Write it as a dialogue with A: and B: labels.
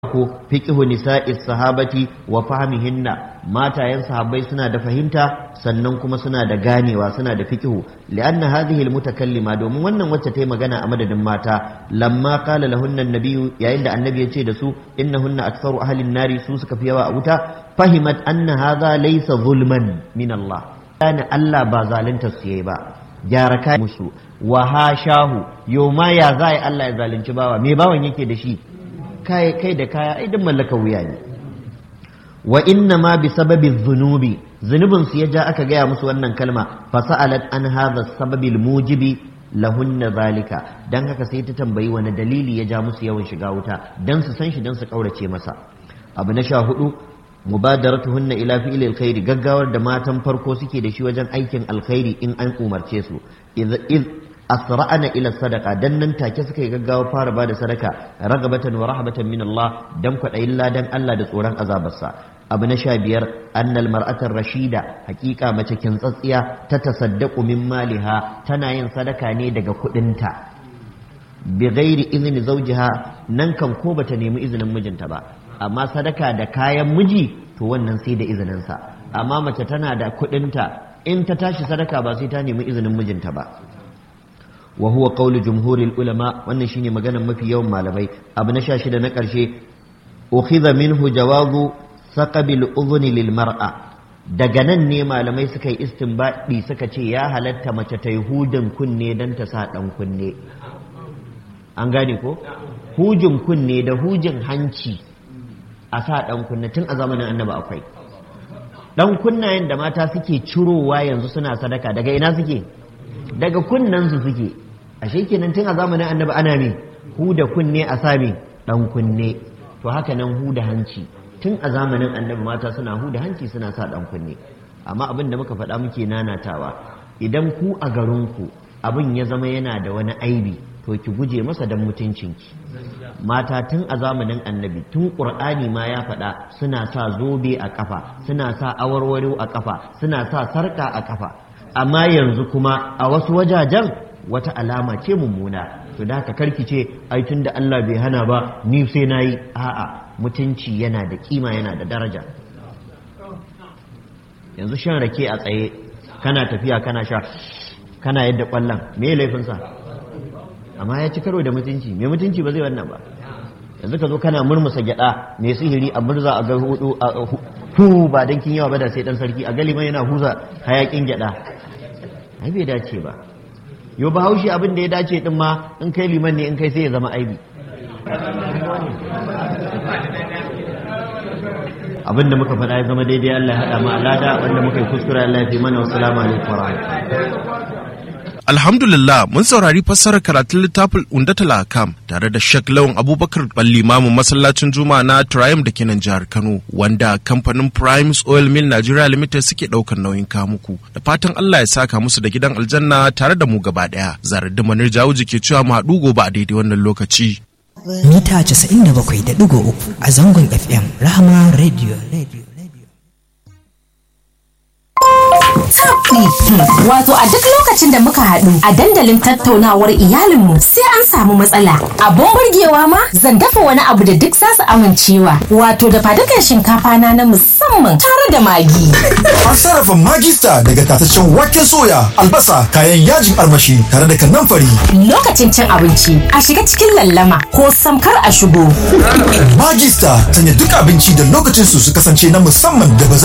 A: ko fiqhu nisa'is sahabati wa fahmihinna matayen sahabbai suna da fahimta sannan kuma suna da ganewa suna da fiqhu li'anna hadhihi almutakallima domin wannan wacce ta yi magana a madadin mata lamma qala lahunna annabiyyu yayin da annabi ya ce da su innahunna aktharu ahli nari su suka fi yawa a wuta fahimat anna hadha laysa zulman min Allah kana Allah ba zalunta su yayi ba gyara kai musu wa hashahu yau ma ya za Allah ya zalunci bawa me bawan yake da shi kai kai da kaya ai duk mallaka wuya ne wa inna ma bi sababi dhunubi zunubin su ya ja aka gaya musu wannan kalma fa sa'alat an hadha sababi mujibi lahunna zalika dan haka sai ta tambayi wani dalili ya ja musu yawan shiga wuta dan su san shi dan su kaurace masa abu na sha hudu mubadaratuhunna ila fi'li alkhairi gaggawar da matan farko suke da shi wajen aikin alkhairi in an umarce su asra'ana ila sadaka dan nan take suka yi gaggawa fara bada sadaka ragabatan wa rahabatan min Allah dan kwadayin ladan Allah da tsoron azabarsa abu na sha biyar annal mar'atar rashida hakika mace kintsatsiya ta tasaddaqu min maliha tana yin sadaka ne daga kudinta bi ghairi izni zawjiha nan kan ko bata nemi izinin mijinta ba amma sadaka da kayan miji to wannan sai da izinin sa amma mace tana da kudinta in ta tashi sadaka ba sai ta nemi izinin mijinta ba wa huwa qawlu jumhuril ulama wannan shine maganar mafi yawan malamai abu na 16 na karshe ukhidha minhu jawazu saqabil udhni lil mar'a daga nan ne malamai suka yi istinbadi suka ce ya halatta mace ta yi hudin kunne dan ta sa dan kunne an gane ko hujin kunne da hujin hanci a sa dan kunne tun a zamanin annabi akwai dan kunnayen da mata suke cirowa yanzu suna sadaka daga ina suke daga kunnensu suke ashe kenan tun a zamanin annabi ana me huda kunne a sami dan kunne to haka nan huda hanci tun a zamanin annabi mata suna huda hanci suna sa dan kunne amma abin da muka faɗa muke nanatawa idan ku a garinku abin ya zama yana da wani aibi to ki guje masa dan mutuncinki mata tun a zamanin annabi tun ƙur'ani ma ya faɗa suna sa zobe a ƙafa suna sa awarwaro a ƙafa suna sa sarƙa a ƙafa amma yanzu kuma a wasu wajajen wata alama ce mummuna to da haka karki ce ai tun da Allah bai hana ba ni sai na yi a'a mutunci yana da kima yana da daraja yanzu shan rake a tsaye kana tafiya kana sha kana yadda kwallon me laifinsa amma ya ci karo da mutunci me mutunci ba zai wannan ba yanzu ka zo kana murmusa gyada mai sihiri a murza a ga hudu a hu ba dan kin yawa ba da sai dan sarki a galiman yana huza hayakin gyada ai bai dace ba yo ba haushi abin da ya dace din ma in kai liman ne in kai sai ya zama aibi abin da muka faɗa ya zama daidai Allah ya haɗa mu alada wanda muka yi kuskure Allah ya fi mana wassalamu alaikum wa
B: Alhamdulillah mun saurari fassarar karatun littafin Undatul Akam tare da Sheikh Lawan Abubakar Ballimamu masallacin Juma'a na Triumph da kenan jihar Kano wanda kamfanin Primes Oil Mill Nigeria Limited suke daukar nauyin kamuku da fatan Allah ya saka musu da gidan aljanna tare da mu gaba daya zarar da manar jawuji ke cewa mu haɗu gobe a daidai wannan lokaci.
C: Mita 97.3 a zangon FM Rahama Radio Radio
D: Wato a duk lokacin da muka haɗu a dandalin tattaunawar iyalinmu sai an samu matsala. Abun burgewa ma zan dafa wani abu da duk zasu amincewa. Wato da fadukan shinkafa na na musamman tare da magi.
E: An sarrafa magista daga tataccen waken soya, albasa, kayan yajin armashi tare da kanamfari.
D: Lokacin cin abinci a shiga cikin lallama ko samkar a shigo.
E: Magista sanya duk abinci da lokacin su su kasance na musamman da ba